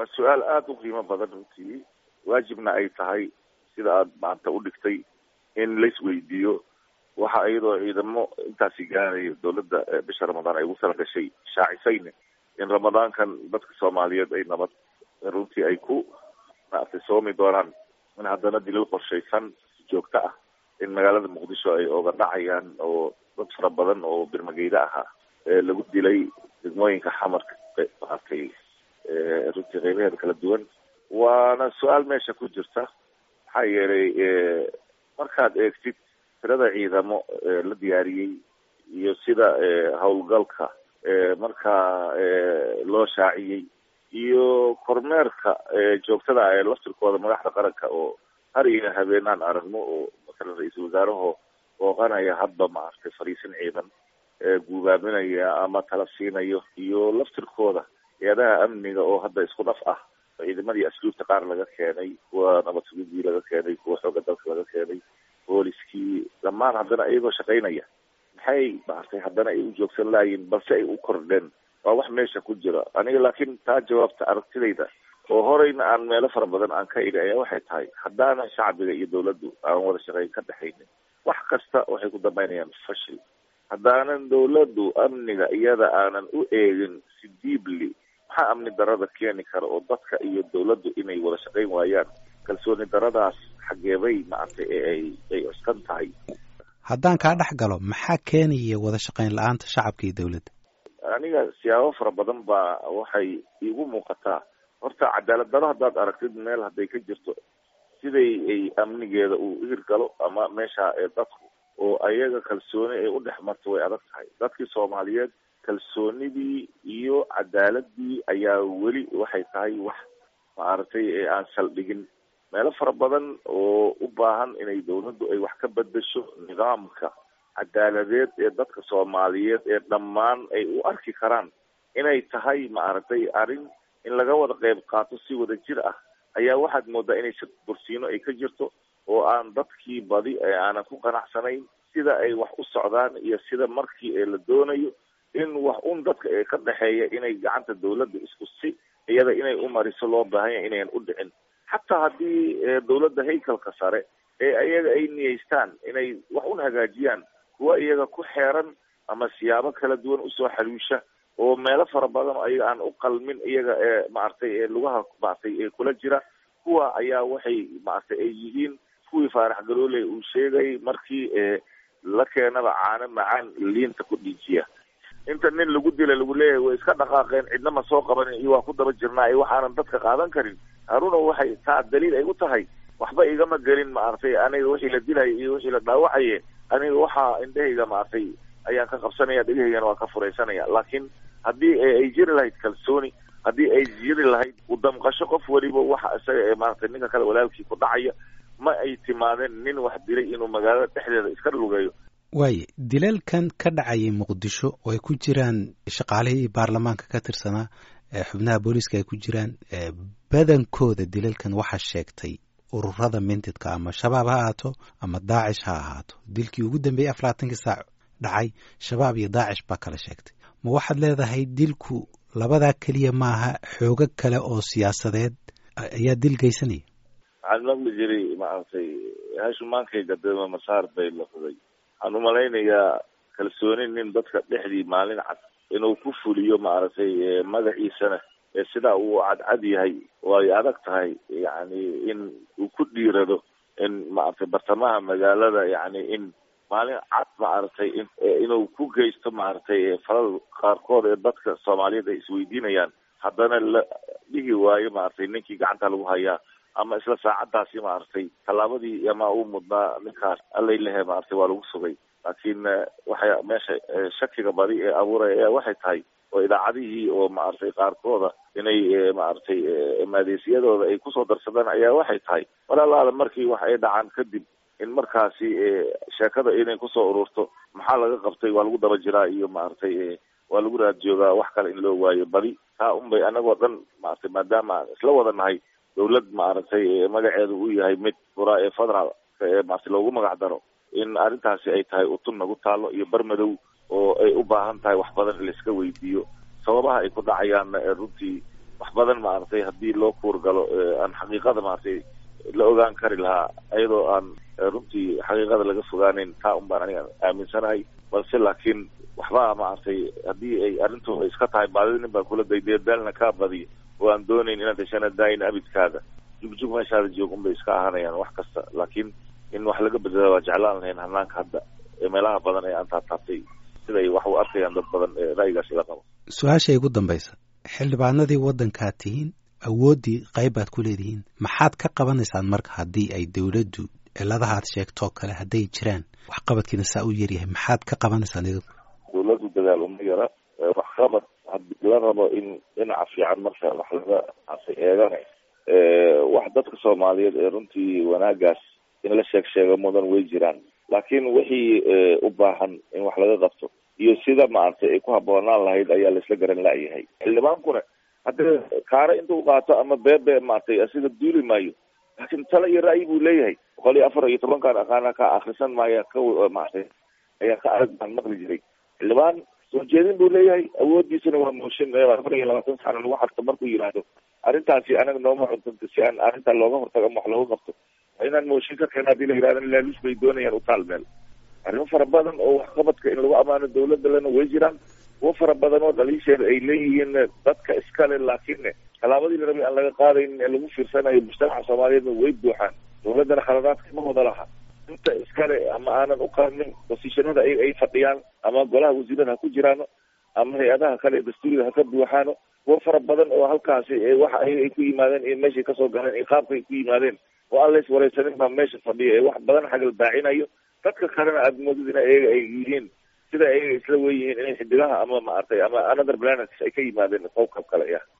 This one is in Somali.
waa su-aal aada u qiimo badan runtii waajibna ay tahay sida aada maanta u dhigtay in laisweydiiyo waxa iyadoo ciidamo intaasi gaarayo dawladda bisha ramadaan ay ugu tala gashay shaacisayne in ramadaankan dadka soomaaliyeed ay nabad runtii ay ku maaragtay soomi doonaan in haddana dilal qorshaysan joogto ah in magaalada muqdisho ay oga dhacayaan oo dad fara badan oo birmageyda ahaa lagu dilay degmooyinka xamarka maaragtay runtii qeybaheeda kala duwan waana su-aal meesha ku jirta maxaa yeelay markaad eegtid tirada ciidamo la diyaariyey iyo sida howlgalka markaa loo shaaciyey iyo kormeerka joogtada ee laftirkooda madaxda qaranka oo har iyo habeen aan aragno oo masalan ra-iisul wasaaraho booqanaya hadba maaragtay fariisin ciidan guubaaminaya ama tala siinayo iyo laftirkooda hay-adaha amniga oo hadda isku dhaf ah ciidamadii asluubta qaar laga keenay kuwa nabad sugidii laga keenay kuwa xooga dalka laga keenay booliskii dhammaan haddana iyagoo shaqaynaya maxay maaragtay haddana ay u joogsan laayiin balse ay u kordheen waa wax meesha ku jira aniga laakiin taa jawaabta aragtidayda oo horeyna aan meelo fara badan aan ka idhi ayaa waxay tahay haddaana shacbiga iyo dawladdu aan wada shaqeyn ka dhexaynin wax kasta waxay ku dambeynayaan fashil haddaanan dawladdu amniga iyada aanan u eegin si diibli maxaa amni darada keeni kara oo dadka iyo dawladdu inay wada shaqayn waayaan kalsooni daradaas xageebay maaragtay ee ay ay cuskan tahay haddaan kaa dhex galo maxaa keenaya wada shaqayn la-aanta shacabka iyo dawladda aniga siyaabo fara badan baa waxay iigu muuqataa horta cadaalad daro haddaad aragtid meel hadday ka jirto siday ay amnigeeda uu hirgalo ama meesha ee dadku oo ayaga kalsooni ay u dhex marto way adag tahay dadkii soomaaliyeed kalsoonidii iyo cadaaladii ayaa weli waxay tahay wax maaragtay ee aan saldhigin meelo fara badan oo u baahan inay dawladdu ay wax ka bedesho nidaamka cadaaladeed ee dadka soomaaliyeed ee dhammaan ay u arki karaan inay tahay maaragtay arrin in laga wada qeyb qaato si wada jir ah ayaa waxaad moodaa inay si bursiino ay ka jirto oo aan dadkii badi ee aanan ku qanacsanayn sida ay wax u socdaan iyo sida markii ee la doonayo in wax un dadka ee ka dhexeeya inay gacanta dawladda isku si iyada inay u mariso loo baahan yahay inayan u dhicin xataa haddii dawladda haykalka sare ee iyaga ay niyeystaan inay wax un hagaajiyaan kuwa iyaga ku xeeran ama siyaabo kala duwan usoo xaluusha oo meelo fara badan oo iyaga aan u qalmin iyaga ee maaragtay ee lugaha maaragtay ee kula jira kuwa ayaa waxay maaragtay ay yihiin kuwii faarax galooley uu sheegay markii la keenaba caano macaan liinta ku dhiijiya inta nin lagu dila lagu leeyahay way iska dhaqaaqeen cidna ma soo qabanin iyo waa ku daba jirnaa iyo waxaanan dadka qaadan karin haruna waxay taa daliil ay u tahay waxba igama gelin maaragtay aniga wixii la dilaya iyo wixii la dhaawacaye aniga waxaa indhahayga maaragtay ayaan ka qabsanaya dhegahaygana waa ka furaysanaya laakiin haddii ay jiri lahayd kalsooni haddii ay jiri lahayd udamqasho qof weliba waxa isaga ee maaragtay ninka kale walaalkii ku dhacaya ma ay timaadeen nin wax dilay inuu magaalada dhexdeeda iska lugeeyo waaye dilalkan ka dhacayay muqdisho oo ay ku jiraan shaqaalihii baarlamaanka ka tirsanaa xubnaha booliiska ay ku jiraan badankooda dilalkan waxaa sheegtay ururada mintidka ama shabaab ha ahaato ama daacish ha ahaato dilkii ugu dambeeyey afaraatankii saac dhacay shabaab iyo daacish baa kala sheegtay ma waxaad leedahay dilku labadaa keliya maaha xoogo kale oo siyaasadeed ayaa dil geysanaya waxaan maqli jiray maaragtay hashuumaankayga dema masaar bay laqday waxaan umalaynayaa kalsooni nin dadka dhexdii maalin cad inuu ku fuliyo maaragtay magaciisana sidaa uu cadcad yahay way adag tahay yani in uu ku dhiirado in maaragtay bartamaha magaalada yani in maalin cad maaragtay inuu ku geysto maaragtay falal qaarkood ee dadka soomaaliyeed ay isweydiinayaan haddana la dhihi waayo maaragtay ninkii gacanta lagu hayaa ama isla saacadaasi maaragtay tallaabadii ama uu mudnaa ninkaas allay lehe maaragtay waa lagu sugay laakiin waxay meesha shakiga badi ee abuuraya ayaa waxay tahay oo idaacadihii oo maaragtay qaarkooda inay maaragtay maadeysiyadooda ay kusoo darsadaan ayaa waxay tahay walaalaada markii wax ay dhacaan kadib in markaasi sheekada inay kusoo ururto maxaa laga qabtay waa lagu daba jiraa iyo maaragtay waa lagu raad joogaa wax kale in loo waayo badi taa unbay anagoo dhan maaragtay maadaama aan isla wada nahay dawlad maaragtay magaceedu uu yahay mid fura ee federal ee maaragtay loogu magac daro in arrintaasi ay tahay utun nagu taalo iyo barmadow oo ay u baahan tahay wax badan in laiska weydiiyo sababaha ay ku dhacayaanna runtii wax badan maaragtay haddii loo kuurgalo aan xaqiiqada maaragtay la ogaan kari lahaa iyadoo aan runtii xaqiiqada laga fogaaneyn taa un baan aniga aaminsanahay balse laakiin waxba maaragtay haddii ay arrintu ay iska tahay baadida nin baa kula dayday daalna kaa badiyo oo aan doonayn inaad heshana daayin abidkaada jugjug meeshaada joog un bay iska ahanayaan wax kasta laakiin in wax laga bedela waa jeclaan lahayn hanaanka hadda ee meelaha badan ee aan taataabtay siday wax u arkayaan dad badan ee ra'yigaas ila qabo su-aasha igu dambaysa xildhibaanadii waddankaad tihiin awooddii qayb baad ku leedihiin maxaad ka qabanaysaan marka haddii ay dowladdu ciladaha ad sheegtoo kale hadday jiraan waxqabadkiina saa u yaryahay maxaad ka qabanaysaan idinku dowladdu dadaal uma yara waxqabad haddii la rabo in dhinaca fiican marka wax laga asay eegana wax dadka soomaaliyeed ee runtii wanaagaas in la sheeg sheego mudan way jiraan laakiin wixii u baahan in wax laga qabto iyo sida maaragtay ay ku habboonaan lahayd ayaa laisla garan la'yahay xildhibaankuna haddii kaare intuu qaato ama beebe maaragtay sida duuli maayo laakiin tale iyo ra'yi buu leeyahay boqol iyo afar iyo tobankaan aqaana ka akrisan maaya ka maaragtay ayaa ka arag baan maqli jiray xildhibaan soo jeedin buu leeyahay awoodiisana waa mooshin afar iyo labaatan sano lagu xarto markuu yidhaahdo arrintaasi anaga nooma cuntanto si aan arrintaa looga hortago ama wax looga qabto inaan mooshin ka keena hadii la yidhahdo laaluus bay doonayaan utaal meel arrimo fara badan oo waxqabadka in lagu ammaano dawladda lena way jiraan kuwo fara badan oo dhaliisheeda ay leeyihiin dadka iskale laakiin tallaabadii la rabay aan laga qaadaynin ee lagu fiirsanayo mujtamaca soomaaliyeedna way buuxaan dawladdana khaladaadka ma wada laha inta iskale ama aanan u qaadnin bosishanada ay ay fadhiyaan ama golaha wasiirada ha ku jiraano ama hay-adaha kale ee dastuuriga ha ka buuxaano kuwo fara badan oo halkaasi waxa ay ku yimaadeen iyo meeshay kasoo galeen iyo qaabka ay ku yimaadeen oo aan lays wareysanin baa meesha fadhiya ee wax badan xagal baacinayo dadka kalena aada moodid in ayaga ay yihiin sida ayaga isla weyihiin inay xidigaha ama maaragtay ama another planets ay ka yimaadeen qowkab kale ya